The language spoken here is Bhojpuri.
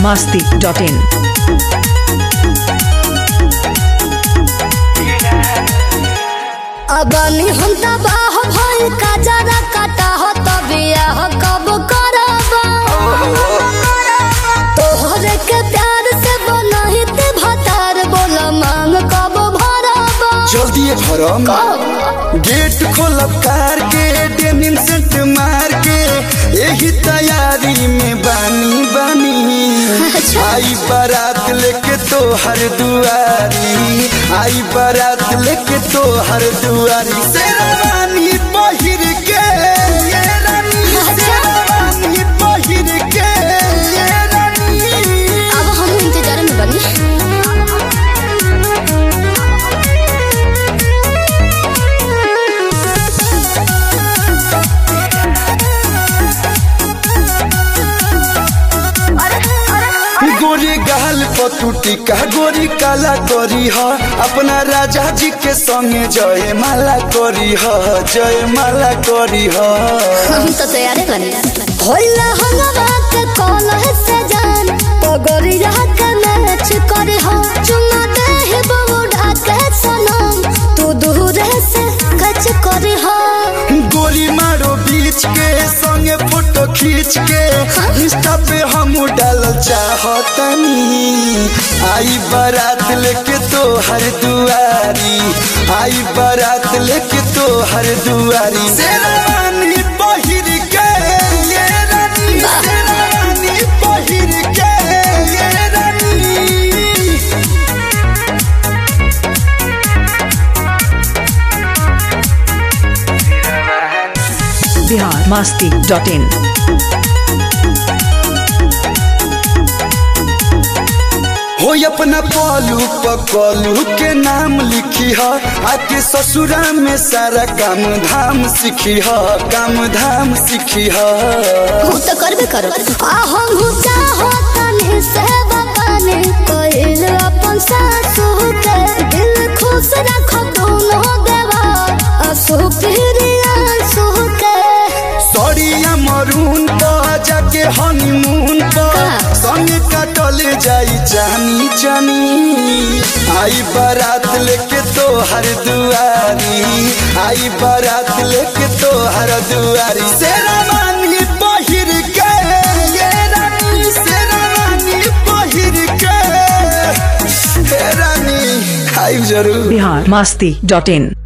masti.in. अबनी हम तबाह भइल का जरा काटा हो तबिया कब करब तोहरे के प्यार से बनही ते भतार बोल मांग कब भरब जल्दी भरम गेट खोलब कार के डेनिम सेंट मार के यही तैयारी में बानी बानी आई बारात लेके तो हर दुआरी आई बारात लेके तो हर दुआरी शेरवानी पहिर के ये रानी शेरवानी पहिर के ये रानी अब हम इंतजार में बनी गोरी गाल पतुटी का गोरी काला करी ह अपना राजा जी के संगे जय माला करी ह जय माला करी ह हम तो तैयार बनी होला हंगवा के कॉल है सजान पगड़िया के मैच करे हो चुमा दे ही बबूढ़ा के सनम तू दूर से कच करे हो गोली मारो बीच के संगे फोटो खींच के इंस्टा पे हम डाल चाहतनी आई बारात लेके तो हर दुआरी आई बारात लेके तो हर दुआरी शेरवानी पहिर के ये रानी शेरवानी पहिर के ये रानी Bihar masti.in. हो अपना पलू पकलू के नाम लिखी ह आके ससुरा में सारा काम धाम सीखी ह काम धाम सीखी ह हम तो करबे करो आ हम हूँ चाहो तने से बताने कोइल अपन सासू के दिल खुश रखो दोनों देवा असु प्रिया सु के सड़िया मरून पर जाके हनीमून पर संग कटल जाई जानी जानी आई बारात लेके तो हर दुआरी आई बारात लेके तो हर दुआरी शेरवानी पहिर के ये रानी शेरवानी पहिर के हे रानी आई जरूर Bihar masti.in.